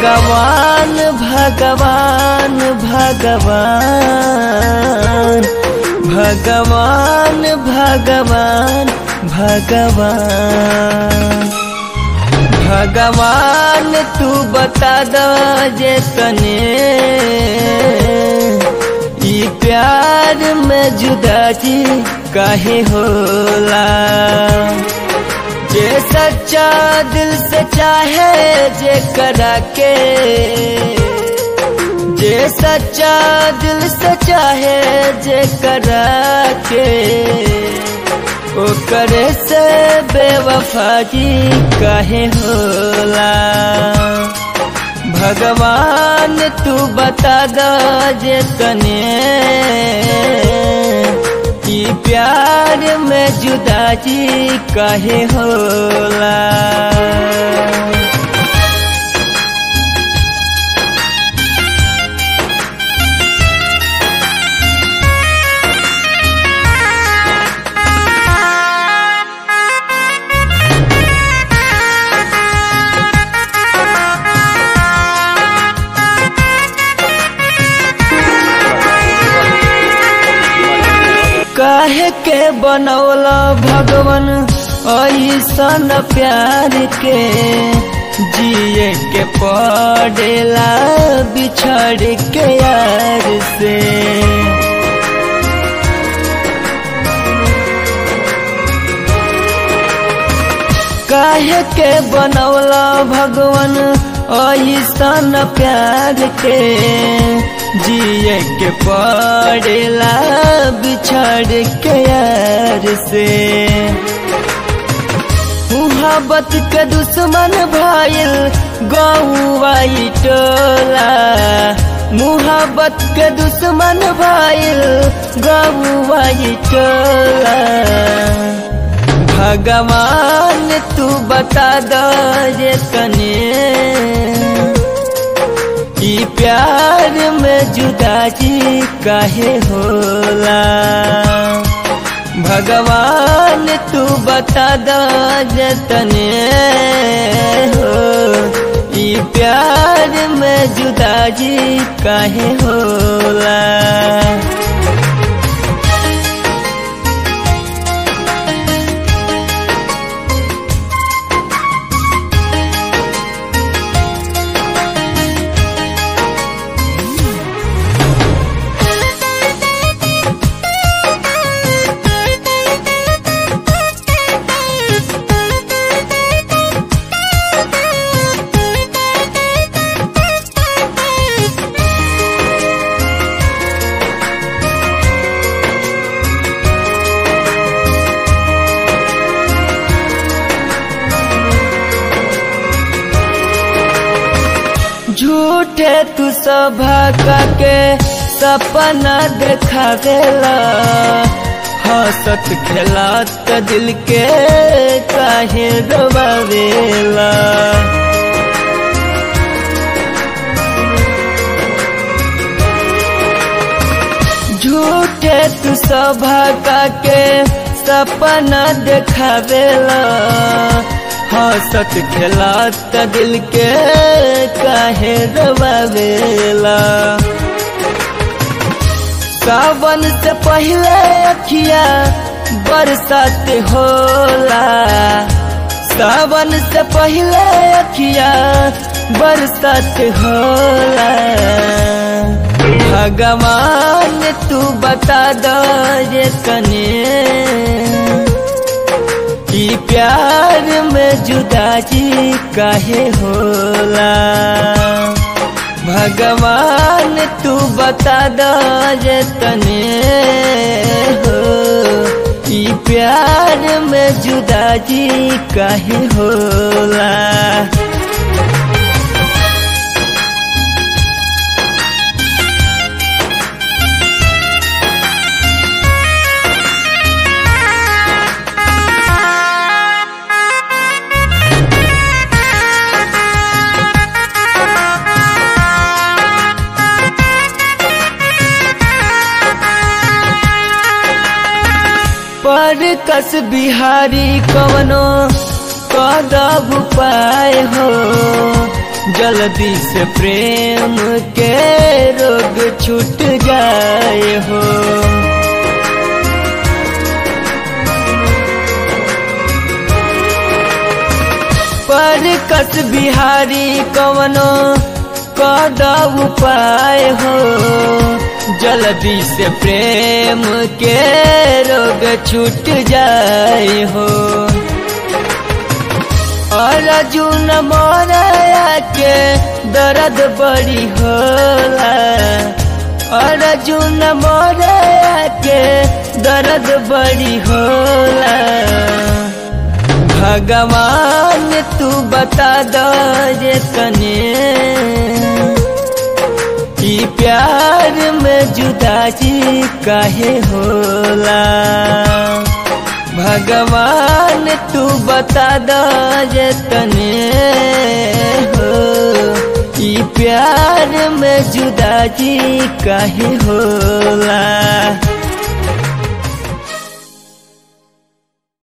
भगवान भगवान भगवान भगवान भगवान भगवान भगवान तू बता द जे तने ई प्यार में जुदाजी काहे होला जे सच्चा दिल से चाहे जे करा के जे सच्चा दिल से चाहे जे करा के ओ करे से बेवफा जी काहे होला भगवान तू बता द जे तने कि प्यार में जुदाजी काहे होला काहे के बनौला भगवान ऐसन प्यार के जिए के पड़ेला बिछड़ के यार से काहे के बनौला भगवान ऐसन प्यार के जिए के पड़ेला बिछड़ के यार से मुहब्बत के दुश्मन भाईल गौवाई टोला मुहब्बत के दुश्मन भाईल गौवाई टोला भगवान तू बता द ये तने कि प्यार में जुदाजी काहे होला भगवान तू बता द जतने हो ई प्यार में जुदाजी काहे होला झूठे तू सभा के सपना देखावेला हंसत खेलात दिल के काहे दबावेला झूठे तू सभा के सपना देखावेला हंसत खेलात दिल के काहे दबावेला सावन से पहले अखिया बरसात होला सावन से पहले अखिया बरसात होला भगवान तू बता दो ये कने कि प्यार में जुदाजी काहे होला भगवान तू बता द जे तने हो कि प्यार में जुदाजी काहे होला पर कस बिहारी कवनो कदब उपाय हो जल्दी से प्रेम के रोग छूट जाए हो पर कस बिहारी कवनो कद उपाय हो जल्दी से प्रेम के रोग छूट जाए हो अर्जुन मोरया के दर्द बड़ी होला अर्जुन मोरया के दर्द बड़ी होला भगवान तू बता दो जे तने कि प्यार में जुदाई काहे होला भगवान तू बता दो जे तने हो कि प्यार में जुदाई काहे होला